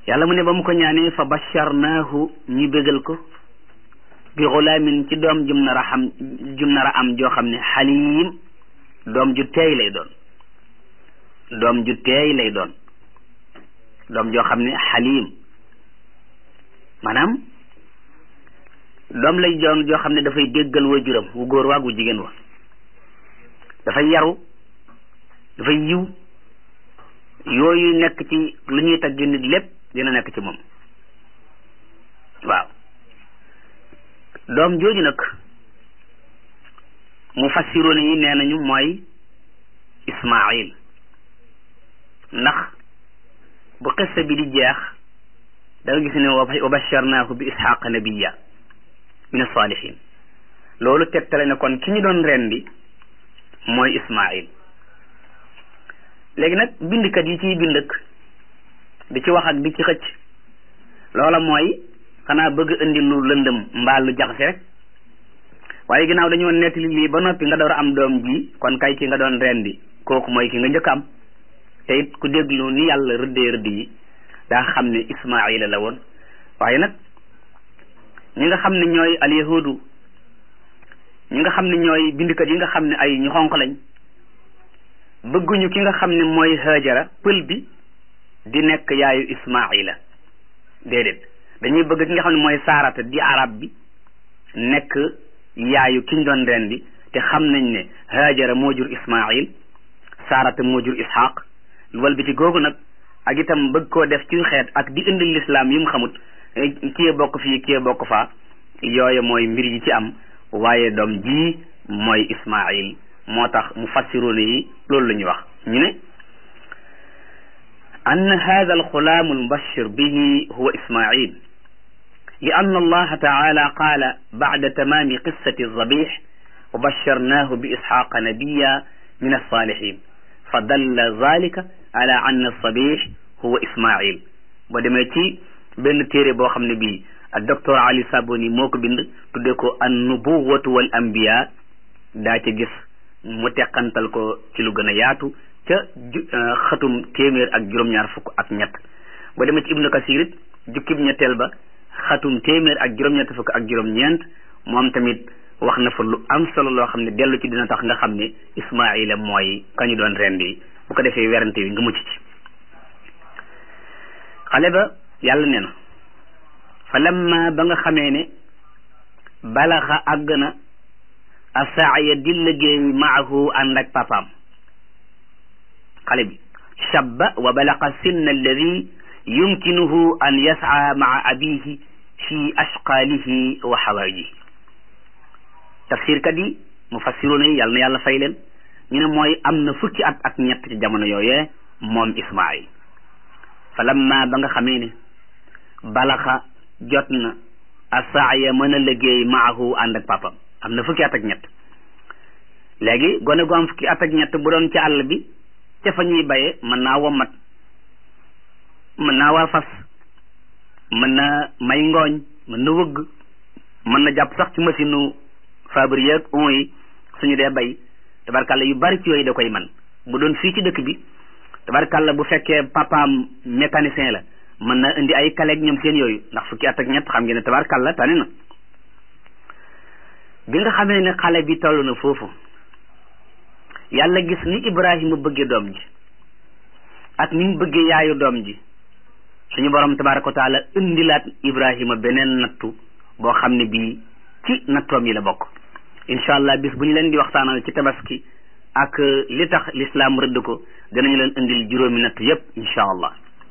yàlla mu ne ba mu ko ñaanee fa basharnaahu ñu bégal ko bi xulaamin ci doom jum nar a xam jum nar a am joo xam ne xaliim doom ju teey lay doon doom ju teey lay doon doom joo xam ne xaliim maanaam doom lay doon joo xam ne dafay déggal waajuram wu góor waag wu jigéen wa dafay yaru dafay yiw yooyu nekk ci lu ñuy tagg nit lépp dina nekk ci moom waaw doom jooju nag mu fassiroon yi nee nañu mooy Ismaayil ndax bu xissa bi di jeex da nga gis ne wa basharnaahu bi isxaqa nabiya min asalihin loolu tegtale ne kon ki ñu doon rendi mooy Ismaayil léegi nag bindkat yi ciy bind ak di ci wax ak di ci xëcc loola mooy xanaa bëgg indi lu lëndëm mbaa lu jaxase rek waaye ginnaaw dañoo nettali lii ba noppi nga door a am doom ji kon kay ki nga doon rendi kooku mooy ki nga njëkk am te it ku déglu ni yàlla rëddee rëdd yi daa xam ne Ismaayila la woon waaye nag ñi nga xam ne ñooy alyahudu ñi nga xam ne ñooy bindkat yi nga xam ne ay ñu xonq lañ bëgguñu ki nga xam ne mooy Haajara pël bi di nekk yaayu Ismaayila déedéet dañuy bëgg ki nga xam ne mooy Saarata di arab bi nekk yaayu kiñ doon rendi te xam nañ ne Haajara moo jur Ismaayil Saarata moo jur Isxaaq wal bi ci googu nag ak itam bëgg koo def ci xeet ak di indi lislaam yi mu xamut kii bokk fii kii bokk faa yooyu mooy mbir yi ci am waaye doom ji mooy Ismaayil moo tax mu fassiroone yi loolu la ñuy wax ñu ne an hada alxulaamu almubashir bihi huwa Ismaayil li ann allaha taala qaala bacda tamaami qissati alzabix wa basharnaahu bi isxaaqa nabiya min alsalihin fa dalla zalika ala anna alsabix huwa Ismaayil ba demee ci benn téere boo xam ne bii ak docteur Ali Saboni moo ko bind tuddee ko an nubuwatu wal anbiya daa ca gis mu teqantal ko ci lu gën a yaatu ca xatum téeméer ak juróom-ñaar fukk ak ñett ba demee ci ibnu kasir it jukkib ñetteel ba xatum téeméer ak juróom-ñett fukk ak juróom-ñeent moom tamit wax na fa lu am solo loo xam ne dellu ci dina tax nga xam ne Ismaayila mooy kañu doon rendi bu ko defee werante wi nga mucc ci xale ba yàlla nee na fa lamma ba nga xamee ne balaxa àgg na asaaya di liggéey maahu ànd ak papaam xale bi shabba wa balaqa sinna alladi yumkinuhu an yasaa maa abihi fi ashqaalihi wa xawaajihi tafsirkat yi mufassiruuna yi yàlla na yàlla fay leen ñu ne mooy am na fukki at ak ñett ci jamono yooyee moom Ismaayil fa lamma ba nga xamee ne balaxa jot na asaaya mën a liggéey maahu ànd ak papam am na fukki at ak ñett léegi gone gu am fukki at ak ñett bu doon ci àll bi ca fa ñuy baye mën naa womat mën naa war fas mën na may ngooñ mën na wëgg mën na jàpp sax ci machine u fabrique ak on yi suñu dee bay tabarkàlla yu bari ci yooyu da koy man bu doon fii ci dëkk bi tabarkàlla bu fekkee papaam mécanicien la mën na indi ay kaleeg ñoom seen yooyu ndax fukki at ak ñett xam ngeen ne tabarkàlla tane na bi nga xamee ne xale bi toll na foofu yàlla gis ni Ibrahima bëggee doom ji ak ni mu bëggee yaayu doom ji suñu borom tabaraka wa taala indilaat Ibrahima beneen nattu boo xam ne bii ci nattoom yi la bokk incha allah bis bu ñu leen di waxtaanal ci tabaski ak li tax lislaam rëdd ko danañu leen indil juróomi nattu yépp incha allah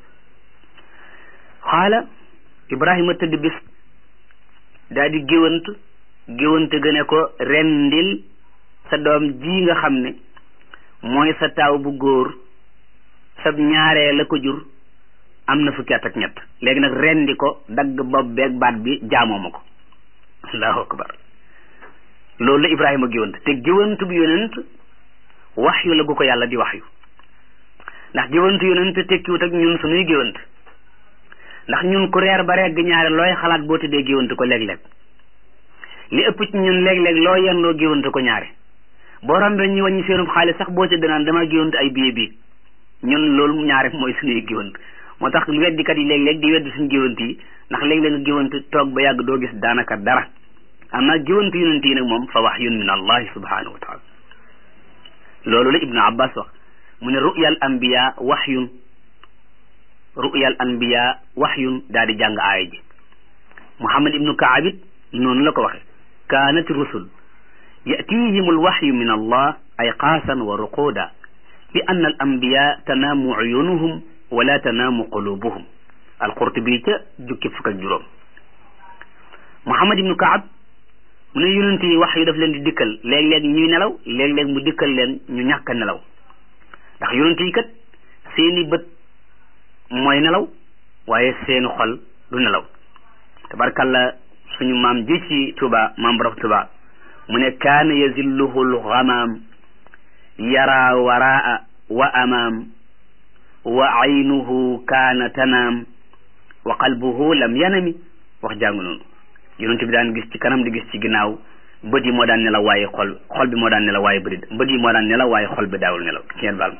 xaala Ibrahima tëdd bis daal di géwant géwante gëne ko rendil sa doom ji nga xam ne mooy sa taaw bu góor sa ñaaree la ko jur am na fukki at ak ñett léegi nag rendi ko dagg bopp beeg baat bi jaamoo ma ko allahu akbar loolu la Ibrahima géwant te géwant bu yonent wax yu la gu ko yàlla di wax yu ndax géwant yonent tekkiwut ak ñun suñuy géwant ndax ñun ku reer ba regg ñaare looy xalaat boo tëddee géwant ko léeg-léeg li ëpp ci ñun léeg-léeg loo yendoo géwante ko ñaare boo rombee ñu wàññi seenub xaalis sax boo ci danaan dama géwante ay billet bii ñun loolu ñaare mooy suñuy géwant moo tax weddikat yi léeg-léeg di weddi suñu géwant yi ndax léeg-léeg nga géwant toog ba yàgg doo gis daanaka dara amma géwant yonent yi nag moom fa wahyun min allahi subhanahu wa taala loolu la ibnu abbas wax mu ne ru'yal anbiya wahyun ru'yal anbiya wahyun daal di jàng aaya ji muhammad ibnu kaab it noonu la ko waxe kaanat rusul yatihim alwahyu min allah ay qaasan wa ruquda li anna al anbiya tanaamu uyunuhum wala tanaamu qulubuhum alqurtubi ca jukki fukk ak juróom muhammad ibnu kaab mu ne yonent yi wax yu daf leen di dikkal léeg-léeg ñuy nelaw léeg-léeg mu dikkal leen ñu ñàkk a nelaw ndax yonent yi kat seeni bët mooy nelaw waaye seeni xol du nelaw tabarkalla suñu maam ji ci tuba maam borom tuba mu ne kaana yazilluhu lxamaam yara waraa wa amaam wa aynuhu kaana tanaam wa qalbuhu lam yanami wax jàngu noonu yonent bi daan gis ci kanam di gis ci ginnaaw bët yi moo daan nelaw waaye xol xol bi moo daan nelaw waaye bët bët yi moo daan nelaw waaye xol bi daawul nelaw ngeen baal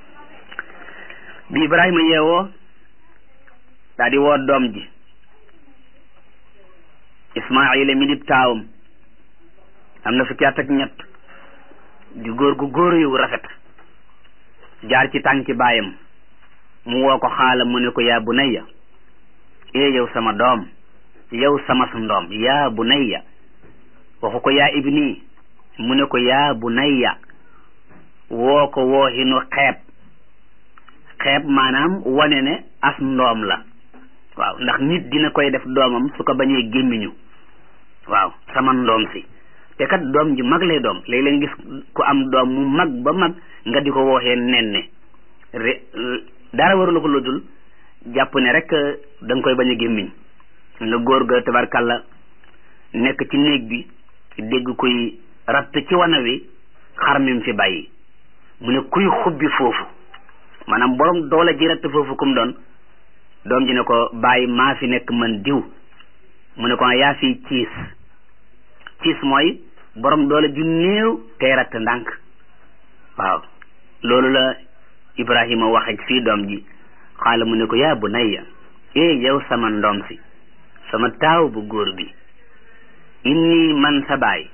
bi Ibrahima yeewoo daa di woo doom ji Ismaayila mi dib taawam am na fukki at ak ñett di góor gu góor yu rafet jaar ci tànki baayam mu woo ko xaala mu ne ko yaa bunayya ee yow sama doom yow sama su ndoom yaa bunayya waxu ko yaa ibni mu ne ko yaa bunayya woo ko wooxinu xeeb xeeb maanaam wane ne as ndoom la waaw ndax nit dina koy def doomam su ko bañee gémmiñu waaw sama ndoom si te kat doom ji mag lay doom léeg-léeg gis ku am doom mu mag ba mag nga di ko wooxee nen ne dara warula ko lu dul jàpp ne rek da nga koy bañ a gémmiñ nga góor ga tabarkalla nekk ci néeg bi dégg kuy ratt ci wana wi xar mi fi bàyyi mu ne kuy xubbi foofu maanaam borom doole ji ratt foofu kum doon doom ji ne ko bàyyi maa fi nekk man diw mu ne ko yaa fi ciis ciis mooy borom doole ju néew tey ratt ndànk waaw loolu la Ibrahima wax ak fii doom ji xaala mu ne ko yaa bunayya eh yow sama ndoom si sama taaw bu góor bi inni man sa baay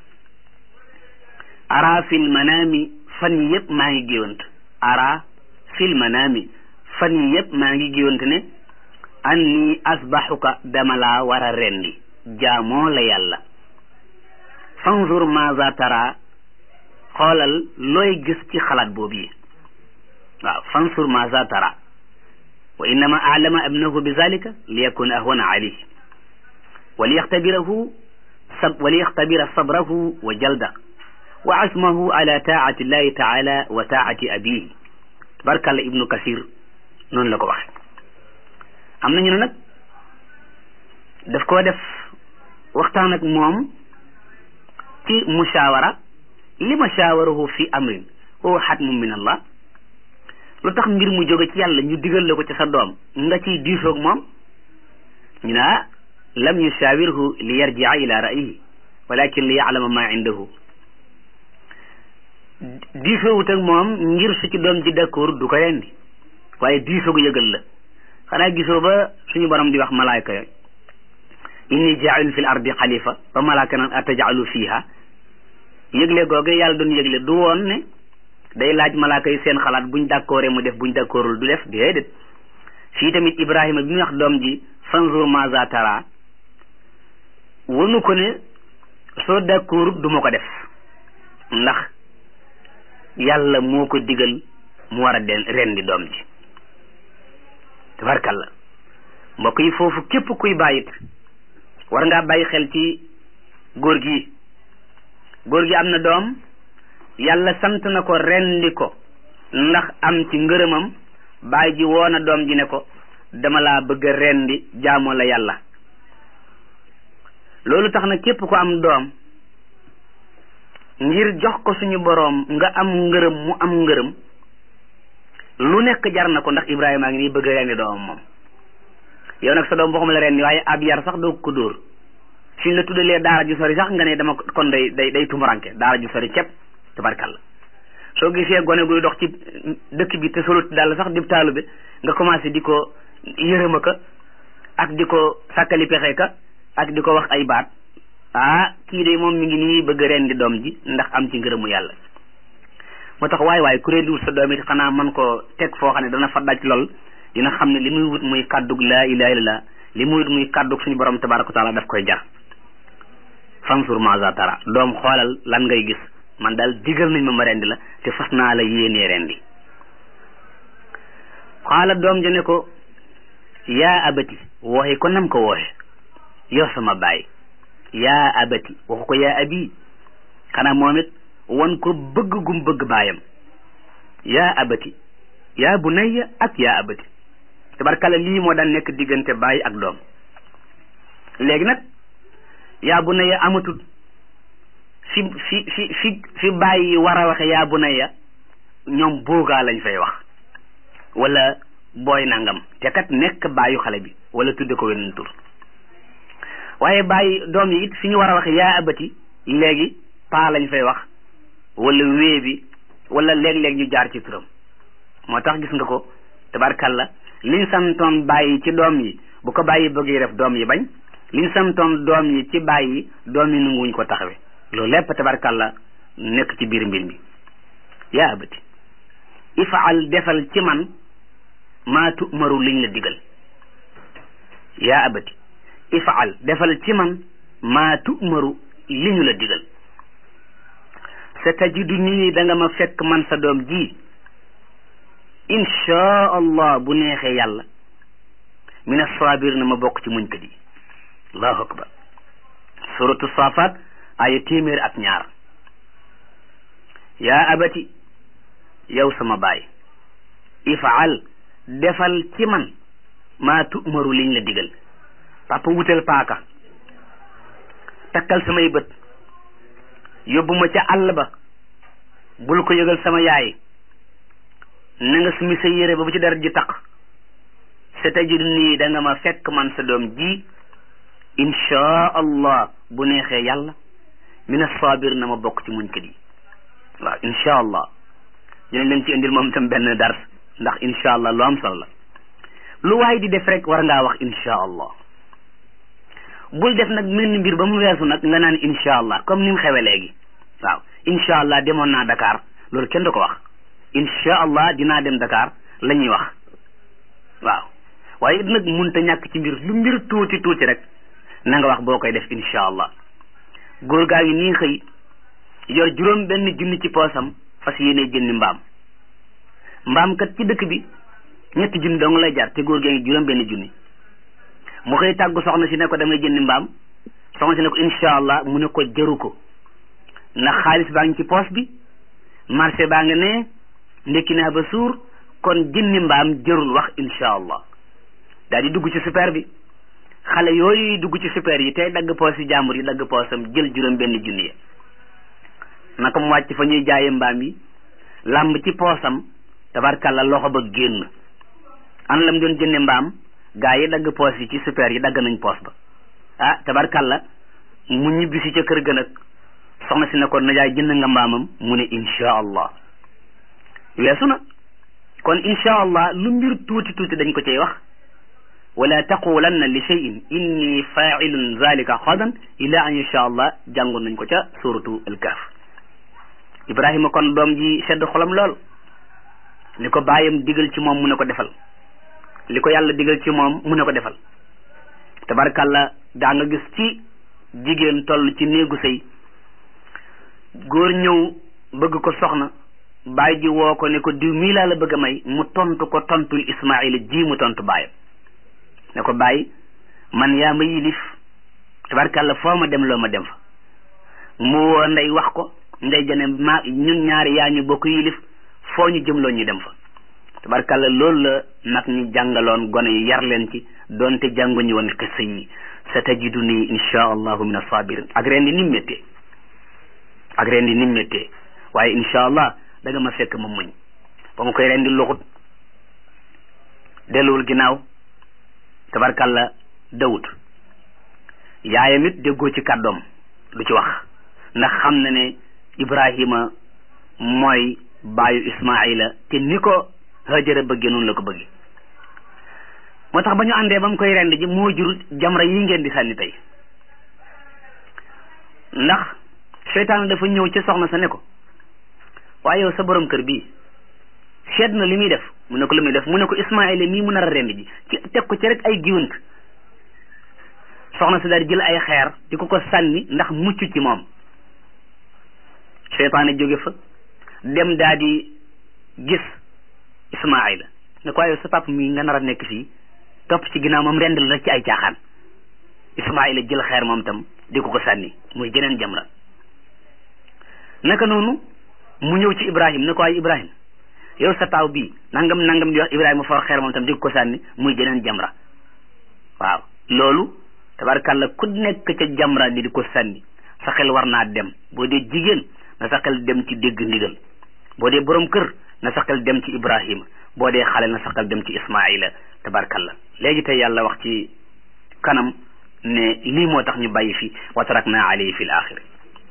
ara fil manaami fan yi yëpp maa ngi géwant ara fil manaami fan yi yëpp maa ngi géwant ne anni asbaxuka dama laa war a rendi jaamoo la yàlla fanzur maza tara xoolal looy gis ci xalaat boobu yi waaw fanzur maza tara wa innama alama abnahu bi zalika li yakuna ahwana alayhi wa liyaxtabirahu sab wa liyaxtabira sabrahu wa jalda wa azmahu ala taati llahi taala wa taati abihi tabarkalla ibnu kasir noonu la ko waxe am nañu ne nag daf koo def waxtaan ak moom ci mushawara li ma shawarahu fi amrin huwa xatmun min allah lu tax mbir mu jóge ci yàlla ñu digal la ko ci sa doom nga ciy diisoog moom ñu ne ah lam yushawirhu li yarjia ila ra'yihi walakin li ya'lama ma indahu diisoowut ak moom ngir su ci doom ji d'accord du ko rendi waaye diisoogu yëgal la xanaa gisoo ba suñu borom di wax malaayka yooyu inni jaa'ilun fil ardi xalifa ba malaaka naan atajalu fiha yëgle googu yàlla doon yëgle du woon ne day laaj malaaka yi seen xalaat buñ d'accordé mu def buñ d'accordul du def déedéet fii tamit ibrahima bi mu wax doom ji fanzur maza tara wanu ko ne soo d'accordul du ma ko def ndax yàlla moo ko digal mu war a den rendi doom ji tabarkalla mbokk yi foofu képp kuy bàyyit war ngaa bàyyi xel ci góor gi góor gi am na doom yàlla sant na ko rendi ko ndax am ci ngërëmam baay ji woona doom ji ne ko dama laa bëgg a rendi jaamoo la yàlla loolu tax na képp ko am doom ngir jox ko suñu boroom nga am ngërëm mu am ngërëm lu nekk jar na ko ndax Ibrahima a ngi nii bëgg a rendi doomam moom yow nag sa doom boo xam la rendi waaye ab yar sax doo ko dóor suñ la tuddalee daara ju sori sax nga ne dama kon day day day tumuranke daara ju sori ceeb tabarkalla soo gisee gone guy dox ci dëkk bi te solut daal sax dib taalu bi nga commencé di ko yërëma ka ak di ko sàkkali pexe ka ak di ko wax ay baat ah kii de moom mi ngi nii bëgg ren di doom ji ndax am ci ngërëmu yàlla moo tax waay waay ku rendiwul sa doom it xanaa mën ko teg foo xam ne dana fa daj lool dina xam ne li muy wut muy kàddug laa ilaha illallah li muy wut muy kàddug suñu borom tabaraka wa taala daf koy jar fansur maza tara doom xoolal lan ngay gis man daal digal nañ ma ma rendi la te fas naa la yéenee rendi xaala doom ja ne ko yaa abati wooxe ko nam ko wooxe yow sama baay yaa abati waxu ko yaa abi xanaa moom it wan ko bëgg gum bëgg baayam yaa abati yaa bunayya ak yaa abati tabarkalla lii moo daan nekk diggante baay ak doom léegi nag yaa bunayya amatul fi fi fi fi fi baay yi war a waxe yaa bunayya ñoom boogaa lañ fay wax wala booy nangam te kat nekk baayu xale bi wala tudde ko weneen tur waaye bàyyi doom yi it fi ñu war a wax yaa abati léegi paa lañ fay wax wala wée bi wala léeg-léeg ñu jaar ci turam moo tax gis nga ko tabarkalla liñ santoon bàyyi ci doom yi bu ko bàyyi bëggee def doom yi bañ liñ santoon doom yi ci bàyyi doom yi nanguwuñ ko taxawe loolu lépp tabarkalla nekk ci biir mbir mi yaa abati ifaal defal ci man maa tu'maru liñ la digal yaa abati ifaal defal ci man maa tu'maru li ñu la digal sa tajidu nii da nga ma fekk man sa doom ji inchaa allah bu neexee yàlla min asabir na ma bokk ci muñkat yi allahu akbar suratu safat aya téeméer ak ñaar yaa abati yow sama baay ifaal defal ci man maa tu'maru liñ la digal papa wutal paaka takkal samay bët yóbbu ma ca àll ba bul ko yëgal sama yaay na nga sumi sa yére ba bu ci dara ji taq sa tajidu nii da nga ma fekk man sa doom ji inchaa allah bu neexee yàlla min asabir na ma bokk ci muñkat yi waaw inchaa allah dinañ leen ci indil moom tam benn dars ndax inchaa allah lu am solo la lu waay di def rek war ngaa wax inchaa allah bul def nag mel ni mbir ba mu weesu nag nga naan incha allah comme ni mu xewe léegi waaw incha allah demoon naa Dakar loolu kenn du ko wax incha allah dinaa dem Dakar la ñuy wax waaw waaye nag munta ñàkk ci mbir lu mbir tuuti tuuti rek na nga wax boo koy def incha allah góor gaa ngi nii xëy yor juróom benn junni ci poosam fas yéene jëndi mbaam mbaam kat ci dëkk bi ñetti junni dong lay jar te góor gaa ngi juróom benn junni mu xëy tàggu soxna si ne ko damay jëndi mbaam soxna si ne ko incha allah mu ne ko jaru ko ndax xaalis baa ngi ci poos bi marché baa nga ne ndekki naa ba suur kon jëndi mbaam jërul wax incha allah daal di dugg ci super bi xale yooyu dugg ci super yi tey dagg poos yi jàmbur yi dagg poosam jël juróom benn junni ya naka mu wàcc fa ñuy jaaye mbaam yi làmb ci poosam tabarkalla loxo ba génn an lam doon jënde mbaam gaa yi dagg poos yi ci super yi dagg nañ poos ba ah tabarkalla mu ñibbisi ca kër ga nag soxna si ne ko najaay jënd nga mbaamam mu ne insha allah weesu na kon insha allah lu mbir tuuti tuuti dañ ko cay wax wala taqulanna li cheyin inni failun zalika xadan ila an insha allah jàngoon nañ ko ca suratu alkaf ibrahima kon doom ji sedd xolam lool li ko bàyyam digal ci moom mu ne ko defal li ko yàlla digal ci moom mu ne ko defal tabarkàlla daa nga gis ci jigéen toll ci néegu sëy góor ñëw bëgg ko soxna baay ji woo ko ne ko diw mii laa la bëgg a may mu tontu ko tontul ismaila ji mu tontu baayam ne ko bàyyi man yaa ma yilif tabarkàlla foo ma dem loo ma dem fa mu woo ndey wax ko ndey jane ma ñun ñaari yaa ñu bokk yilif foo ñu jëmloo ñu dem fa tabarkàlla loolu la nag ñu jàngaloon gone yi yar leen ci doonte jànguñu woon xissa yi sa tajidu nii insha allahu min asabirin ak ren di nim méttee ak ren di nim méttee waaye insha allah da nga ma fekk ma muñ ba mu koy ren di luxut delluwul ginnaaw tabarkàlla dawut yaayam it déggoo ci kàddoom du ci wax ndax xam na ne ibrahima mooy baayu ismaila te ni ko hajara bëgge noonu la ko bëgge moo tax ba ñu àndee ba mu koy rend ji moo jur jamra yi ngeen di sànni tey ndax seytaan dafa ñëw ci soxna sa ne ko waaye yow sa borom kër bii seet na li muy def mu ne ko li muy def mu ne ko Ismaayila mii mu nar a rend ji ci teg ko ci rek ay giwant soxna si daal jël ay xeer di ko ko sànni ndax mucc ci moom seytaane jóge fa dem daa di gis Ismaayila ne ko waaye sa papa mii nga nar a nekk fii topp ci ginnaaw moom rend la ci ay caaxaan Ismaayila jël xeer moom tam di ko ko sànni muy jeneen jamra naka noonu mu ñëw ci Ibrahim ne ko waaye Ibrahim yow sa taaw bii nangam nangam di wax Ibrahima for xeer moom tam di ko sànni muy jeneen jamra waaw loolu tabarkàlla ku nekk ca jamra di di ko sànni sa xel war naa dem boo dee jigéen na sa xel dem ci dégg ndigal boo dee borom kër na sa xel dem ci Ibrahima boo dee xale na sa xel dem ci Ismaila tabarkàlla léegi tey yàlla wax ci kanam ne lii moo tax ñu bàyyi fi wa tarakna alayhi fi l axiri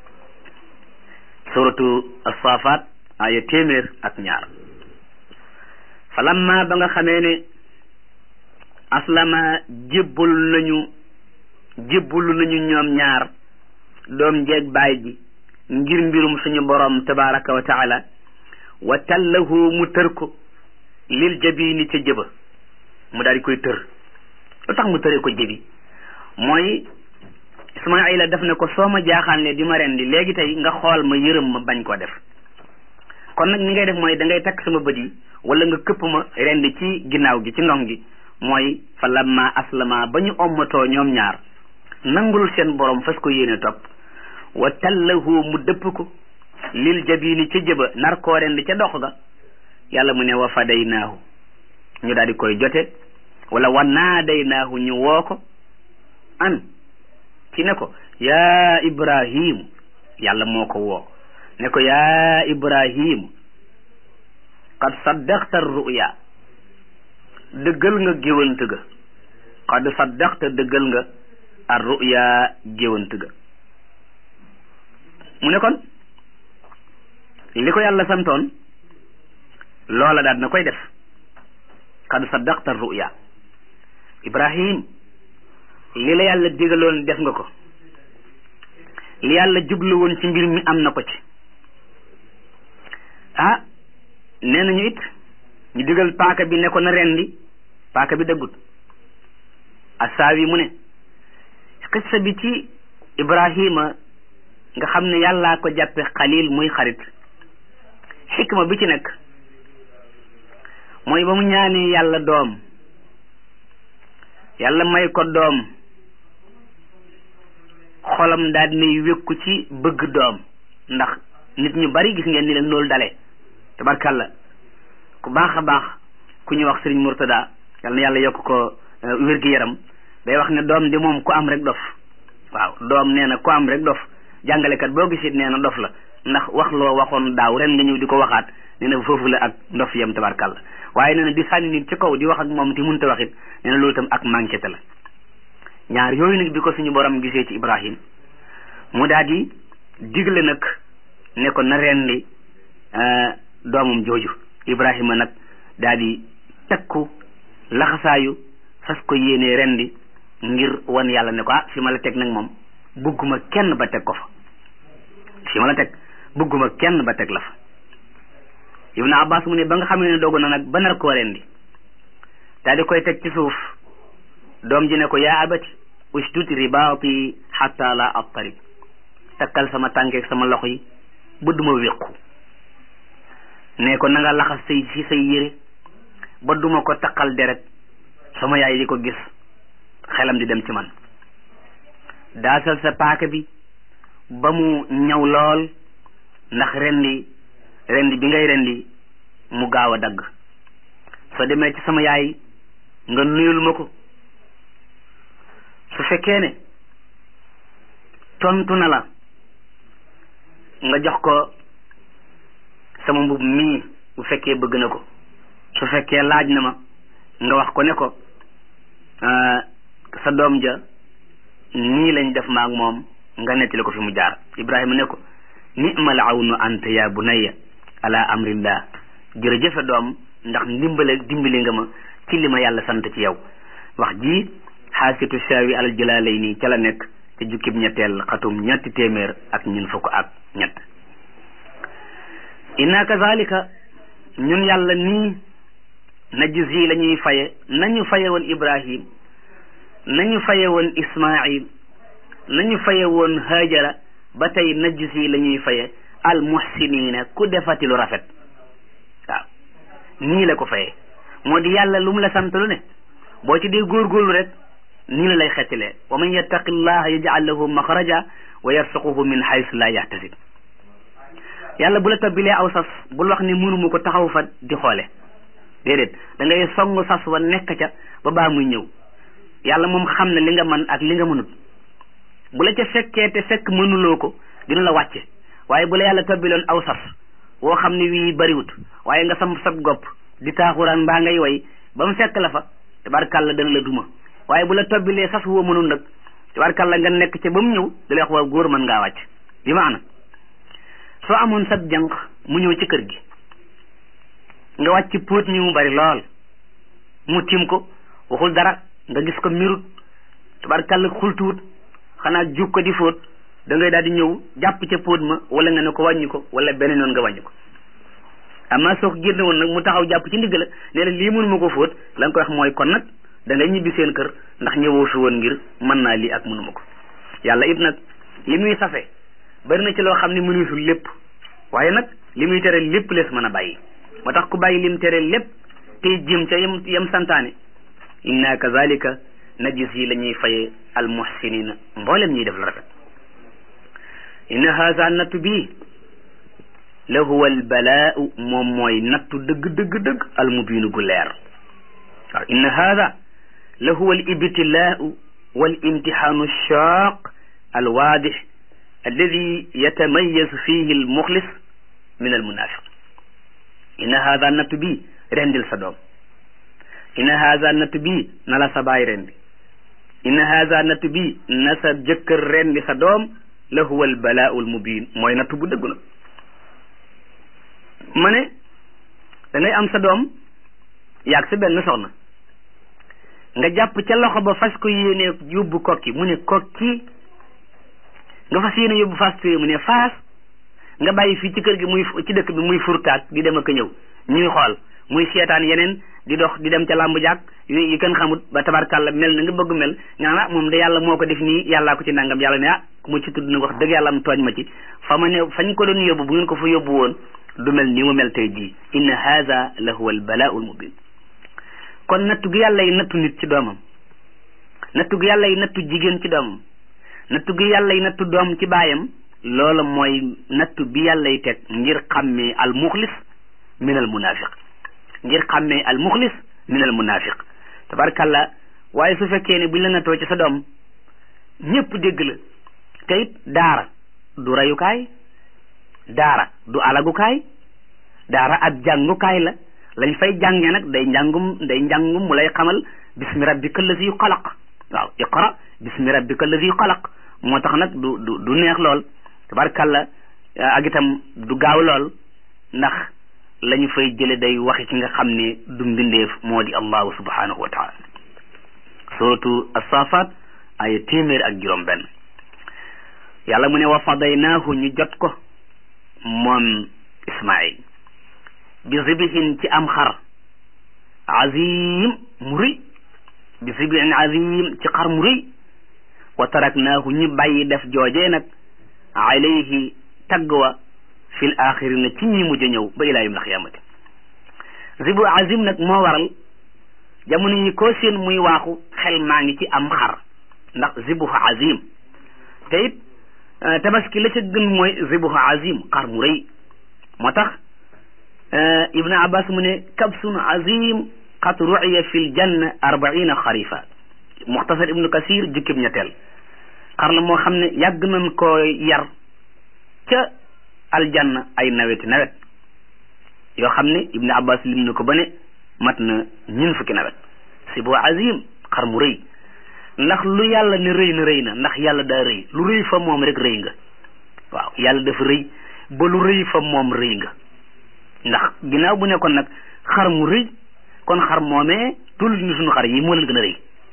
suratu asafat aya téeméer ak ñaar falamma ba nga xamee ne aslama jébbul nañu jébbulu nañu ñoom ñaar doom jeeg baay ji ngir mbirum suñu borom tabaraka wa taala wa tallahu mu tër ko lil jabini ca jëba mu daal di koy tër lu tax mu tëree ko jëbi mooy Ismaayila def ne ko soo ma jaaxaanle di ma rendi léegi tey nga xool ma yërëm ma bañ koo def kon nag ni ngay def mooy da ngay takk sama bët yi wala nga këpp ma rendi ci ginnaaw gi ci ndong gi mooy fa lamma aslama ba ñu ommatoo ñoom ñaar nangul seen borom fas ko yéene topp wa tallahu mu dëpp ko lil jabini ca jëba nar koo rendi ca dox ga yàlla mu ne wa fadaynaahu ñu daal di koy jote wala wa naadaynaahu ñu woo ko an ci ne ko yaa ibrahim yàlla moo ko woo ne ko yaa ibrahim qad saddaqta ruya dëggal nga géwant ga qad saddaqta dëggal nga ar ruya géwant ga mu ne kon li ko yàlla santoon loola daal na koy def qad saddaqta ruya ibrahim li la yàlla digaloon def nga ko li yàlla jublu woon ci mbir mi am na ko ci ah nee nañu it ñu digal paaka bi ne ko na rendi paaka bi dëggut asaawi mu ne xissa bi ci ibrahima nga xam ne yàllaa ko jàppe xalil muy xarit xikma bi ci nekk mooy ba mu ñaanee yàlla doom yàlla may ko doom xolam daal dinay wékku ci bëgg doom ndax nit ñu bari gis ngeen ni leen loolu dale tabarkàlla ku baax a baax ku ñuy wax sëriñ Murtada yal na yàlla yokk ko wér-gi-yaram day wax ne doom di moom ku am rek dof waaw doom nee na ku am rek dof jàngalekat boo gisit nee na dof la ndax wax loo waxoon daaw ren nga ñëw di ko waxaat nee na foofu la ak ndof yam tabarkàlla waaye nee na di sànni nit ci kaw di wax ak moom ti mënta waxit nee na loolu itam ak manqué te la ñaar yooyu nag bi ko suñu borom gisee ci Ibrahim mu daal di digle nag ne ko na rendi doomam jooju Ibrahima nag daal di takku laxasaayu fas ko yéenee rendi ngir wan yàlla ne ko ah fi ma la teg nag moom bugguma kenn ba teg ko fa fi ma la teg bugguma kenn ba teg la fa Ibn Abbas mu ne ba nga xamee ne dogu na nag ba nar koo rendi daal di koy teg ci suuf doom ji ne ko yaa abati ushdud ribaati xatta la attari takkal sama tànkeeg sama loxo yi ba duma wéqu ne ko na nga laxas say ci say yére ba duma ko taqal deret sama yaay di ko gis xelam di dem ci man daasal sa paaka bi ba mu ñaw lool ndax rendi rendi bi ngay rendi mu gaaw a dagg soo demee ci sama yaay nga nuyul ma ko su fekkee ne tontu na la nga jox ko sama mbub mii bu fekkee bëgg na ko su fekkee laaj na ma nga wax ko ne ko sa doom ja nii lañ def maag moom nga nettali ko fi mu jaar Ibrahima ne ko ni'mal awnu anta ya bunayya ala amrillah jërëjëfe doom ndax ndimbale dimbali nga ma ci li ma yàlla sant ci yow wax ji xaasitu shaawi alal jalaalay nii ca la nekk ci jukkib ñetteel xatum ñetti téeméer ak ñun fukk ak ñett inna kazalika ñun yàlla nii najzi la ñuy faye nañu faye woon ibrahim nañu faye woon ismail nañu faye woon hajara ba tey najzi la ñuy faye al muhsinina ku defati lu rafet waaw nii la ko faye moo di yàlla lu mu la sant lu ne boo ci dee góorgóorlu rek nii la lay xettilee wa man yattaqi llaha yaj'al lahu maxraja wa yarsuquhu min haythu la yahtasib yàlla bu la tabbilee aw sas bul wax ni mënuma ko taxaw fa di xoole déedéet da ngay song sas wa nekk ca ba baa muy ñëw yàlla moom xam ne li nga man ak li nga mënut bu la ca fekkee te fekk mënuloo ko dina la wàcce waaye bu la yàlla tabbiloon aw sas woo xam ne wii bariwut waaye nga sam sab gopp di taaxuraan mbaa ngay way ba mu fekk la fa tabarkàlla dana la duma waaye bu la tobbilee sas woo mënul nag tabarkàlla nga nekk ca ba mu ñëw da lay wax waa góor mën ngaa wàcc bi maana soo amoon sab jànq mu ñëw ci kër gi nga wàcc póot mi mu bari lool mu tim ko waxul dara nga gis ko mirut tabarkàlla xultuwut xanaa jug ko di fóot da ngay daal di ñëw jàpp ca póot ma wala nga ne ko wàññi ko wala beneen noonu nga wàññi ko amaa soo ko génne woon nag mu taxaw jàpp ci ndigg la ne la lii mënuma ko fóot la nga koy wax mooy kon nag da ngay ñibbi seen kër ndax ñëwoo fi woon ngir mën naa lii ak mënuma ko yàlla it nag li muy sase bari na ci loo xam ne mënusul lépp waaye nag li muy tere lépp lees mën a bàyyi moo tax ku bàyyi lim tere lépp tey jëm ca yem yem santaane inna kazalika najis yi la ñuy faye al muhsinina mboolem ñuy def la rafet inna haza nattu bii la huwa al balaau moom mooy nattu dëgg dëgg dëgg al mubiinu gu leer waaw inna haada la huwa al ibtilaau wal imtixaanu shaaq al waadix alladi yatamayazu fihi al muxlis min al munafiq inna haada nattu bii rendil sa doom inna haada nattu bii na la sa baay rendi inna haada nattu bii na sa jëkkër rendi sa doom la huwa al balaau al mubiin mooy nattu bu dëgg nag ma ne da ngay am sa doom yaag sa benn soxna nga jàpp ca loxo ba fas ko yéene yóbbu kokki mu ne kokki nga fas yéene yóbbu fas mu ne faas nga bàyyi fii ci kër gi muy ci dëkk bi muy furtaat di dem ak ñëw ñuy xool muy seetaan yeneen di dox di dem ca làmb jàkk yi kenn xamut ba tabarkàlla mel na nga bëgg mel nga naan moom de yàlla moo ko def nii yàllaa ko ci nangam yàlla ne ah ku ma ci tudd nag wax dëgg yàlla am tooñ ma ci fa ma ne fañ ko doon yóbbu bu ngeen ko fa yóbbu woon du mel ni mu mel tey jii inna haza la huwa al balaau al mubin kon nattu gi yàlla yi nattu nit ci doomam nattu gi yàlla yi nattu jigéen ci doomam nattu gi yàlla yi nattu doom ci baayam loola mooy nattu bi yàlla yi teg ngir xàmmee al muxlis min al munafiq ngir xàmmee al muxlis min al munafiq tabarkalla waaye su fekkee ne buñ la nattoo ci sa doom ñëpp dégg la te it daara du rayukaay daara du alagukaay daara ab jàngukaay la lañ fay jànge nag day njàngum day njàngum mu lay xamal bismi rabbika allazi xalaq waaw iqra bismi rabbika allazi xalaq moo tax nag du du du neex lool tabarkalla ak itam du gaaw lool ndax la ñu fay jële day waxi ki nga xam ne du mbindeef moo di allahu subhanahu wa taala suratu asafat ay téeméer ak juróom benn yàlla mu ne wa fadaynaahu ñu jot ko moom ismail bi zibihin ci am xar azim mu rëy bi zibihin azim ci xar mu rëy wa taraknaahu ñu bàyyi def joojee nag alayhi tagg wa fil axirina ci ñi mujj ñëw ba ilaa yawmil xiyaamati zibu azim nag moo waral jamono yi koo seen muy waaxu xel maa ngi ci am xar ndax zibuhu azim te it tabaski la ca gën mooy zibuhu azim xar mu rëy moo tax ibnu abbas mu ne kabsun azim qad ru'iya fi ljanna arbaina xarifa muxtasar ibnu kasir jukkib ñetteel xar la moo xam ne yàgg nañ koo yar ca aljanna ay naweti nawet yoo xam ne ibnu abbas lim na ko ba ne mat na ñun fukki nawet si boo azim xar mu rëy ndax lu yàlla ne rëy na rëy na ndax yàlla daa rëy lu rëy fa moom rek rëy nga waaw yàlla dafa rëy ba lu rëy fa moom rëy nga ndax ginnaaw bu nekkoon nag xar mu rëy kon xar moomee tul ni suñu xar yi moo leen gën a rëy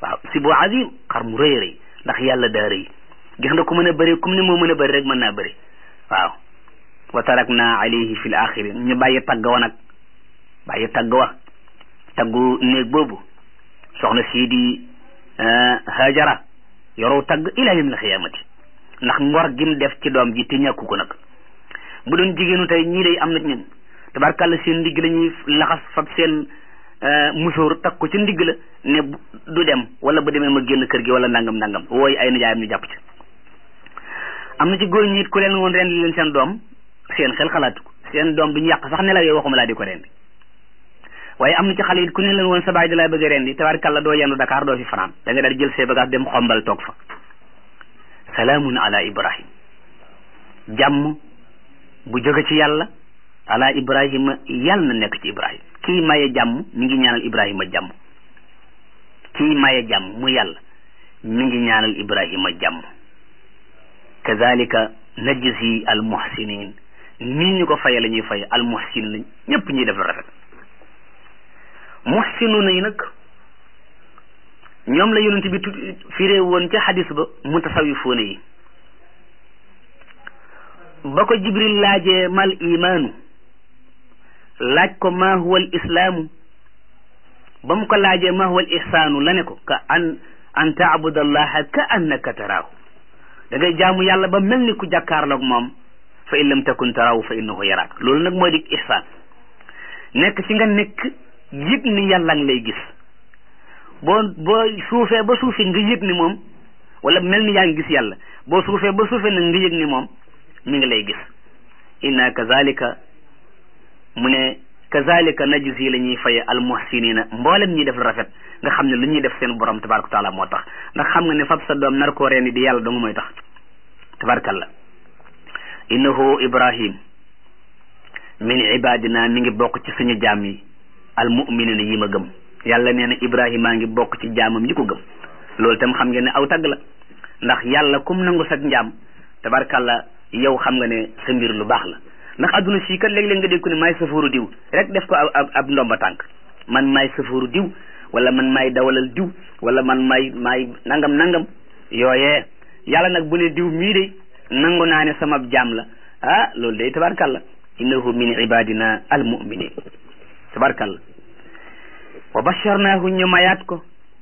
waaw si bu azim xar mu rëy rëy ndax yàlla daa rëy gis nga ku mën a bëri comme ni moo mën a bëri rek mën naa bëri waaw wa tarakna alayhi fi l axirin ñu bàyyi tagg wa nag bàyyi tagg wa taggu néeg boobu soxna sii di hajara yoroo tagg ila yawm al xiyaamati ndax ngor gim def ci doom ji te ñàkku ko nag bu doon jigéenu tey ñii day am na ñun tabarkàlla seen ndigg la ñuy laxas fab seen musóor takk ko ci ndigg la ne du dem wala bu demee ma génn kër gi wala nangam nangam wooy ay nijaayam ñu jàpp ci am na ci góor ñi it ku leen woon rendi leen seen doom seen xel xalaatu ko seen doom duñu yàq sax nelaw yooyu waxuma laa di ko rendi waaye am na ci xale it ku ne leen woon sa baay da laa bëgg a rendi tabarkàlla doo yendu Dakar doo fi fanaan da nga daal jël see bagage dem xombal toog fa salaamun ala ibrahim jàmm bu jóge ci yàlla ala ibrahima yàlla na nekk ci ibrahim kii maye jàmm mi ngi ñaanal ibrahima jàmm kii maye jàmm mu yàlla mi ngi ñaanal ibrahima jàmm kazalika najzi al muhsinin nii ñu ko faye la ñuy faye al muhsinin lañ ñëpp ñuy def lu rafet muhsinuna yi nag ñoom la yonent bi tudd firee woon ca xadis ba mutasawifuuna yi ba ko jibril laajee mal imaanu laaj ko ma huwa al islaamu ba mu ko laajee ma huwa al ihsaanu la ne ko ka an an taabuda allaha ka annaka taraahu da ngay jaamu yàlla ba mel ni ku jàkkaarloog moom fa in lam takun taraahu fa innahu yaraak loolu nag mooy di ihsaan nekk ci nga nekk yëg ni yàlla ngi lay gis boo boo suufee ba suufee nga yëg ni moom wala mel ni yaa ngi gis yàlla boo suufee ba suufee nag nga yëg ni moom mi ngi lay gis inna kazalika mu ne kazalika najzi la ñuy faye almuhsinina mboolem ñuy def lu rafet nga xam ne lu ñuy def seen borom tabaraka taala moo tax ndax xam nga ne fab sa doom nar koo reeni di yàlla dong mooy tax tabarakallah innahu ibrahim min ibadina mi ngi bokk ci suñu jaam yi almuminina yi ma gëm yàlla nee na ibrahima ngi bokk ci jaamam yi ko gëm loolu tam xam ngeen ne aw tagg la ndax yàlla kum nangu sag njaam tabarkalla yow xam nga ne sa mbir lu baax la ndax adduna sii kat léeg-léeg nga dégg ko ne maay safooru diw rek def ko ab ab ndomba tànk man maay safooru diw wala man maay dawalal diw wala man maay maay nangam nangam yooyee yàlla nag bu ne diw mii de nangu naa ne sama jaam la ah loolu day tabarkalla innahu min ibadina almuminin tabarkalla wa basharnaahu ñu mayaat ko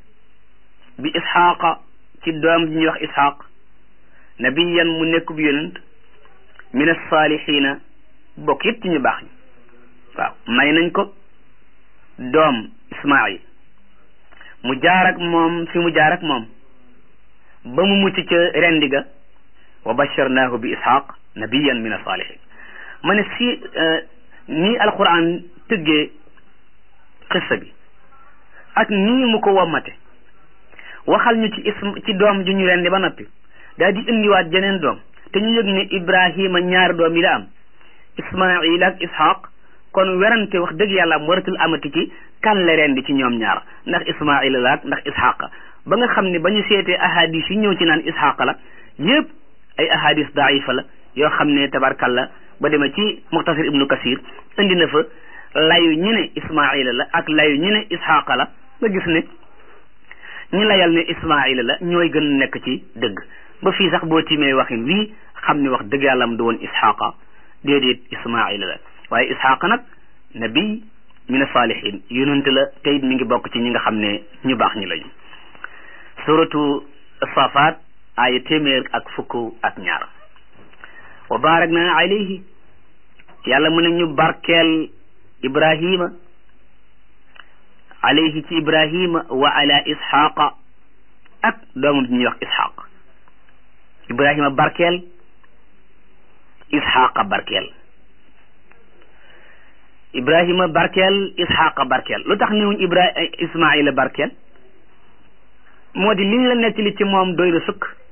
bi isxaaqa ci doom ji ñuy wax isxaaq nabiyan mu nekk bu yonent min alsalihina bokk yëpp ci ñu baax ñi waaw may nañ ko doom ismail mu jaar ak moom fi mu jaar ak moom ba mu mucc ca rendi ga wa basharnaahu bi isxaaq nabiyan min alsalihin ma ne si nii alquran tëggee xissa bi ak nii mu ko wommate waxal ñu ci ism ci doom ju ñu rendi ba noppi daal di indiwaat jeneen doom te ñu yëg ne ibrahima ñaari doom yi la am ismail ak ishaq kon werante wax dëgg yàlla am waratul amati ci kan la rendi ci ñoom ñaar ndax ismail la ak ndax ishaq ba nga xam ne ba ñu seetee ahadis yi ñëw ci naan ishaq la yëpp ay ahadis daifa la yoo xam ne tabarkalla ba demee ci muxtasar ibnu kasir indi na fa layu ñu ne ismaila la ak layu ñu ne ishaqa la nga gis ne ñi layal ne ismaila la ñooy gën a nekk ci dëgg ba fii sax boo tiimee waxin wii xam ne wax dëgg yàlla am du woon ishaqa déedéet ismaila la waaye ishaqa nag nabi min salihin yonent la teyit mi ngi bokk ci ñi nga xam ne ñu baax ñi lañu suratu safaat aaya téeméer ak fukk ak ñaar wa barak na alayhi yàlla mu ne ñu barkeel ibrahima alayhi ci ibrahima wa ala ishaqa ak doomam ji ñuy wax ishaq ibrahima barkeel ishaqa barkeel ibrahima barkeel ishaqa barkeel lu tax niwuñ ibra ismaila barkeel moo di liñ la nettali ci moom doy na sëkk